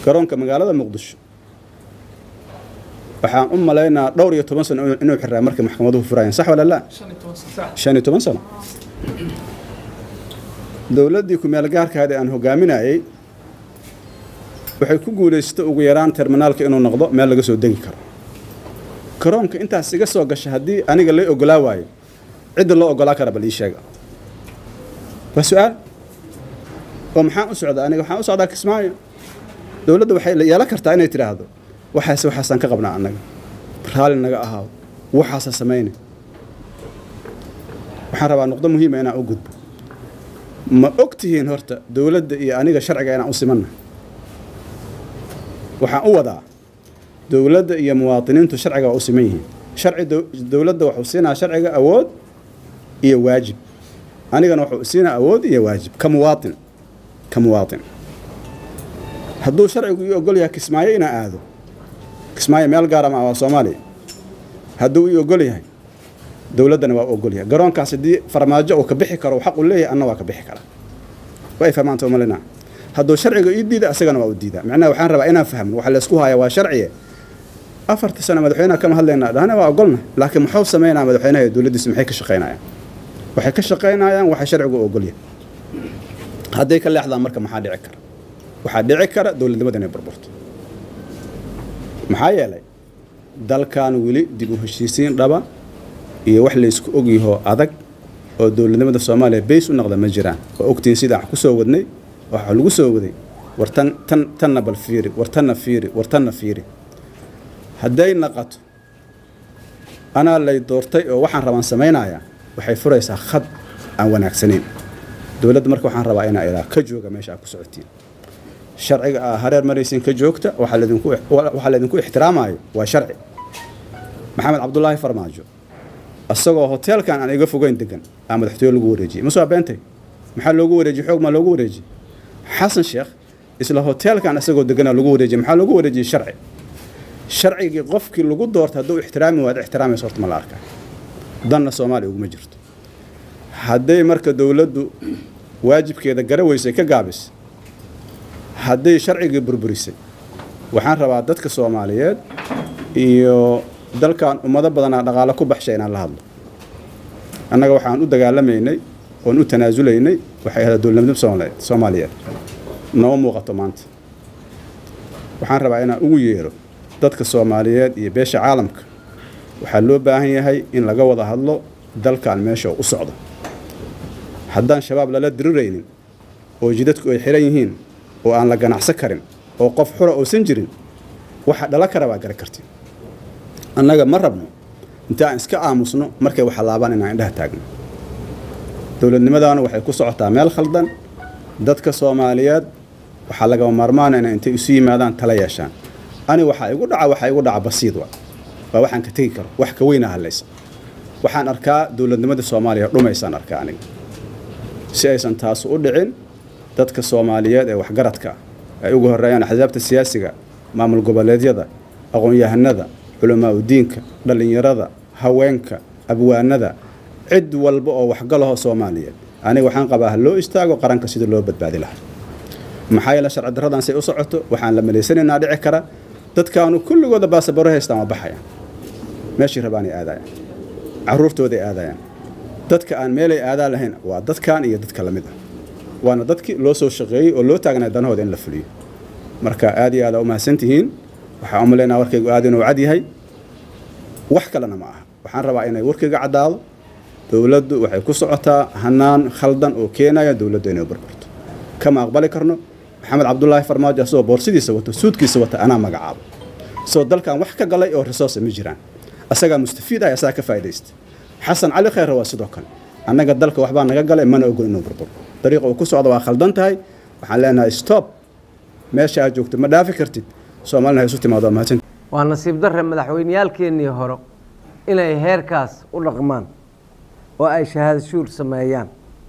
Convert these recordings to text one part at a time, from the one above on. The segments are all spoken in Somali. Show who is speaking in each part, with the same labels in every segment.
Speaker 1: garoonka magaalada muqdisho waxaan u malaynaa dhowr iyo toban sano inuu xiraa markay maxkamaduhu furayeen sax wala laa shan iyo toban sano dowladdii ku-meel gaarkaadi aan hogaaminayey waxay ku guulaysatay ugu yaraan terminaalka inuu noqdo meel laga soo degi karo garoonka intaas iga soo gasha haddii aniga lay ogolaa waayo cidda loo ogolaa kara bal ii sheega waa su-aal oo maxaan u socdaa aniga waxaan u socdaa kismaayo dowladda waxay yeelan kartaa inay tidhaahdo waxaase waxaasaan ka qabnaa annaga raalli naga ahaado waxaasa samayna waxaan rabaa nuqdo muhiima inaan u gudbo ma og tihiin horta dowladda iyo aniga sharciga inaan u simanna waxaan u wadaa dowladda iyo muwaadiniintu sharciga waa u siman yihiin sharci dowladda wuxuu siinaa sharciga awood iyo waajib anigana wuxuu siinaa awood iyo waajib ka muwaatin ka muwaatin hadduu sharcigu ii ogol yahay kismaayo inaan aado kismaayo meel gaara ma waa soomaaliya hadduu ii ogol yahay dowladdana waa u ogol yahay garoonkaas haddii farmaajo uu ka bixi karo xaq uu leeyahay anna waa ka bixi karaa way fahmaanta malina hadduu sharciga ii diida asagana waa u diidaa macnaha waxaan rabaa inaan fahmno waxa laysku haya waa sharciye afarta sano madaxweynaha kama hadlaynaa dhahna waa ogolna laakiin muxuu sameynaa madaxweynaha iyo dowladdiisa maxay ka shaqaynayaan waxay ka shaqaynayaan waxa sharcigu u ogol yahay hadday ka leexdaan marka maxaa dhici kara waxaa dhici kara dowladnimada inay burburto maxaa yeelay dalkan weli dib u heshiisiin dhaba iyo wax laysku ogyahoo adag oo dowladnimada soomaaliya bays u noqda ma jiraan waa ogtiin sidaan wax ku soo wadnay waxaa lagu soo waday war tan tan tanna bal fiiri war tanna fiiri war tanna fiiri hadday naqato anaa lay doortay oo waxaan rabaan samaynayaa waxay furaysaa khad aan wanaagsanayn dowladda marka waxaan rabaa inaa ilaa ka jooga meesha aad ku socotiin sharciga aa hareer maraysiin ka joogta waxaa laydinku waxaa laydinku ixtiraamayo waa sharci maxamed cabdulaahi farmaajo isagoo hoteelkan aan iga fogeyn degan aa madaxtooye lagu wareejiyey masoo beentay maxaa loogu wareejiyey xoog maa loogu wareejiyey xasan sheekh isla hoteelkan isagoo deganaa lagu wareejiyey maxaa loogu wareejiyey sharci sharcigii qofkii lagu doorta hadduu ixtiraami waad ixtiraamaysa horta ma la arkaa danna soomaaliya uguma jirto hadday marka dowladdu waajibkeeda gara weysay ka gaabis hadday sharcigii burburisay waxaan rabaa dadka soomaaliyeed iyo dalkan ummado badanaa dhaqaalo ku baxshay inaan la hadlo annaga waxaan u dagaalamaynay oon u tanaasulaynay waxay ahayd dowladnimada soomaaliyeed nooma muuqato maanta waxaan rabaa inaan ugu yeero dadka soomaaliyeed iyo beesha caalamka waxaa loo baahan yahay in laga wada hadlo dalkan meesha u socdo haddaan shabaab lala diriraynin oo jidadku ay xiran yihiin oo aan la ganacsan karin oo qof xura uusan jirin waxa dhala kara baa gara karti annaga ma rabno inta aan iska aamusno markay waxa laabaan inaan indhaha taagno dowladnimadaana waxay ku socotaa meel khaldan dadka soomaaliyeed waxaa lagama maarmaana inay intay isu yimaadaan tala yeeshaan ani waxaa igu dhaca waxaa igu dhaca basiid wa waa waxaan ka tegi karo wax ka weyna hadlaysa waxaan arkaa dowladnimada soomaaliya dhumaysaan arkaa aniga si aysan taas u dhicin dadka soomaaliyeed ee waxgaradka ay ugu horeeyaan axsaabta siyaasiga maamul goboleedyada aqoon-yahanada culamaa udiinka dhallinyarada haweenka abwaanada cid walba oo waxgalaho soomaaliyeed aniga waxaan qabaa ha loo istaago qaranka sida loo badbaadi lahaa maxaa yeele sharci darradan say u socoto waxaan la malaysanaynaa dhici kara dadkaanu kulligooda baasabaro haystaan waa baxayaan meeshii rabaanay aadayaan caruurtooday aadayaan dadka aan meelay aadaa lahayn waa dadkan iyo dadka lamid ah waana dadkii loo soo shaqeeyey oo loo taagnay danahooda in la fuliyo marka aad iyo aada u mahadsantihiin waxaa u malaynaa warkaygu aad inuu cad yahay wax kalena ma aha waxaan rabaa inay warkayga caddaado dowladdu waxay ku socotaa hanaan khaldan oo keenaya dowladdu inay burburto kama aqbali karno maxamed cabdulaahi farmaajo asagoo boorsidiisa wato suudkiisa wata anaa magacaabo soo dalkan wax ka galay oo resource ma jiraan asagaa mustafiid ah asagaa ka faa'iidaysta xasan cali khayre waa sidoo kale annaga dalka waxbaa naga galay mana ogol inuu burburo dariiqa uu ku socda waa khaldan tahay waxaan leenahay stop meesha aad joogto ma dhaafi kartid soomaalina ha isu timaado waa mahadsan
Speaker 2: waa nasiib darre madaxweyneyaalkeennii hore inay heerkaas u dhaqmaan oo ay shahaado shuur sameeyaan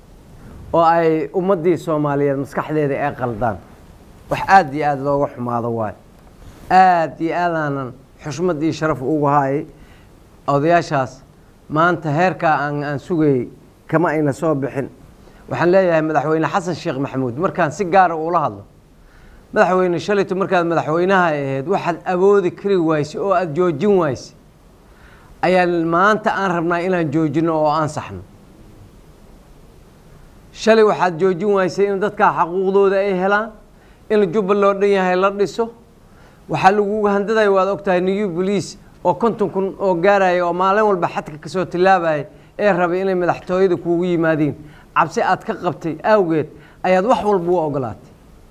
Speaker 2: oo ay ummaddii soomaaliyeed maskaxdeeda ay qaldaan wax aada iyo aada looga xumaado waayo aada iyo aadaanan xushmad iyo sharaf ugu haayay odayaashaas maanta heerkaa aan aan sugayey kama ayna soo bixin waxaan leeyahay madaxweyne xasan sheekh maxamuud markaan si gaara ula hadlo madaxweyne shalayto markaad madaxweynaha ahayd waxaad awoodi kari waysay oo aada joojin waysay ayaan maanta aan rabnaa inaan joojino oo aan saxno shalay waxaad joojin waysay in dadkaa xaquuqdooda ay helaan in jubba loo dhan yahay la dhiso waxaa laguga handadaya waad ogtahay new bolice oo konton kun oo gaaraya oo maalin walba xadka kasoo tillaabaya ee rabay inay madaxtooyada kuugu yimaadiin cabsi aad ka qabtay awgeed ayaad wax walba u ogolaatay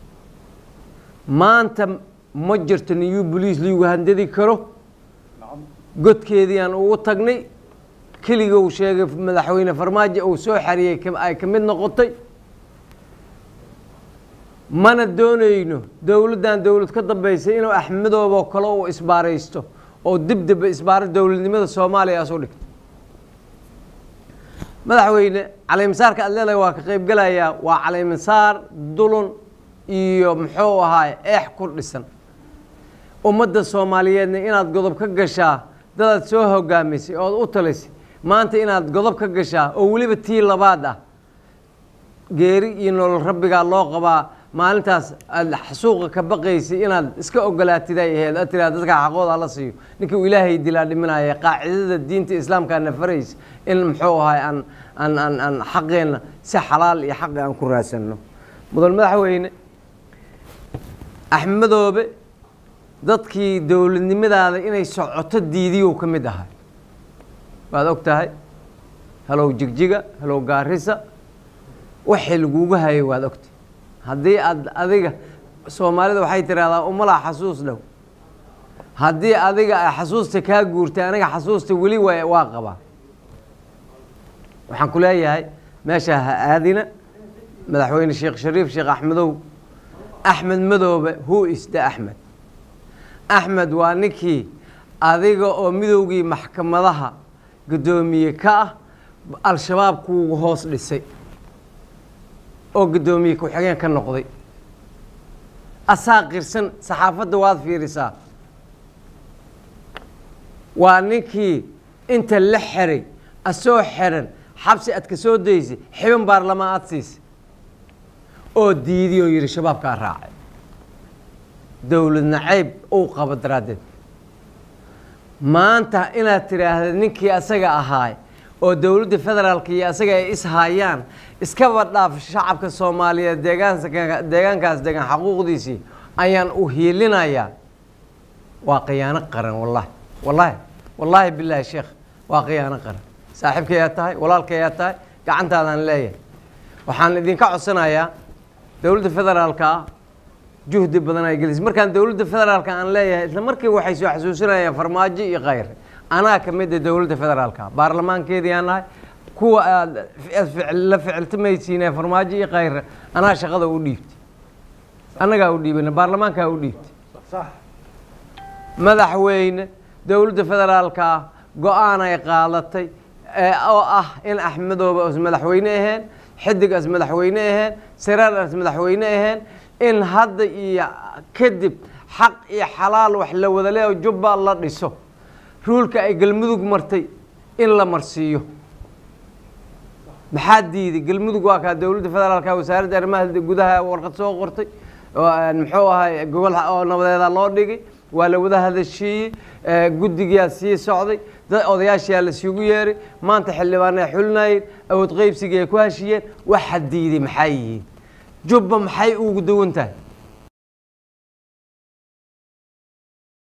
Speaker 2: maanta ma jirto new bolice liigu handadi karo godkeedii aan ugu tagnay keliga uu sheegay madaxweyne farmaajo uu soo xariyey ay ka mid noqotay mana doonayno dowladdan dowlad ka dambaysay inuu axmedooboo kale uu isbaaraysto oo dibdaba isbaaro dowladnimada soomaaliya asu dhigto madaxweyne caleemisaarka aad leedahay waa ka qaybgelayaa waa caleemisaar dulun iyo muxuu ahaay eex ku dhisan ummadda soomaaliyeedna inaad godob ka gashaa dadaad soo hogaamisay ood u talisay maanta inaad godob ka gashaa oo weliba tii labaad ah geeri iyo nolol rabbigaa loo qabaa maalintaas aad xasuuqa ka baqaysay inaad iska ogolaatid ay aheyd aad tiraa dadka xaqooda la siiyo ninkii uu ilaahay dilaa dhiminaya qaacidada diinta islaamkaana faraysa in muxuu ahay aan aan aan aan xaqeenna si xalaal iyo xaqi aan ku raadsanno mudan madaxweyne axmedoobe dadkii dowladnimadaada inay socoto diidiyuu ka mid ahay waad og tahay halow jigjiga halow gaarisa waxay lagugu hayay waad ogtahay haddii aad adiga soomaalida waxay tidhahdaa umalaa xasuus dhow haddii adiga ay xasuusta kaa guurtay aniga xasuusta weli wa waa qabaa waxaan ku leeyahay meesha ha aadina madaxweyne sheekh shariif sheekh axmedow axmed madoobe who is the axmed axmed waa ninkii adiga oo midowgii maxkamadaha guddoomiye ka ah al-shabaab kuugu hoos dhisay oo guddoomiye ku-xigeen ka noqday asaa qirsan saxaafadda waad fiirisaa waa ninkii inta la xeray asoo xeran xabsi aad ka soo daysay xibin baarlamaan aad siisay oo diidiy oo yidhi shabaabkaa raacay dowlad nacayb uu qabo daraaddeed maanta inaad tidhaahda ninkii asaga ahaay oo dowladda federaalka iyo asaga ay ishayaan iskaba dhaaf shacabka soomaaliyeed deegaansa deegaankaas degan xaquuqdiisii ayaan u hiilinayaa waa khiyaano qaran wallahi wallahi wallaahi bilaahi sheekh waa khiyaano qaran saaxiibkayaa tahay walaalkayaa tahay gacantaadaan leeyahay waxaan idinka codsanayaa dowladda federaalka ah juhdi badan ay gelisay markaan dowladda federaalka aan leeyahay isla markii waxay soo xasuusinayaan farmaajo iyo khayr anaa ka mid a dowladda federaalka baarlamaankeedii aan nahay kuwa aad la ficiltamaysiine farmaajo iyo khayr anaa shaqada u dhiibtay annagaa u dhiibana baarlamaankaa u dhiibtay madaxweyne dowladda federaalka ah go-aan ay qaadatay oo ah in axmedoobe as madaxweyne aheen xidig as madaxweyne aheen siraar as madaxweyne aheen in hadda iyo kadib xaq iyo xalaal wax la wada leh oo jubba la dhiso ruulka ay galmudug martay in la marsiiyo maxaa diiday galmudug waa kaa dowladda federaalka wasaaradda arrimaha gudaha warqad soo qortay muxuu ahay gobol oo nabadeeda loo dhigay waa la wada hadashiiyey guddigiyaa sii socday dad odayaashiyaa lasugu yeeray maanta xildhibaan ay xulinayeen awood qeybsigii ay ku heshiyeen waxa diiday maxay yihiin jubba maxay ugu duwan tahay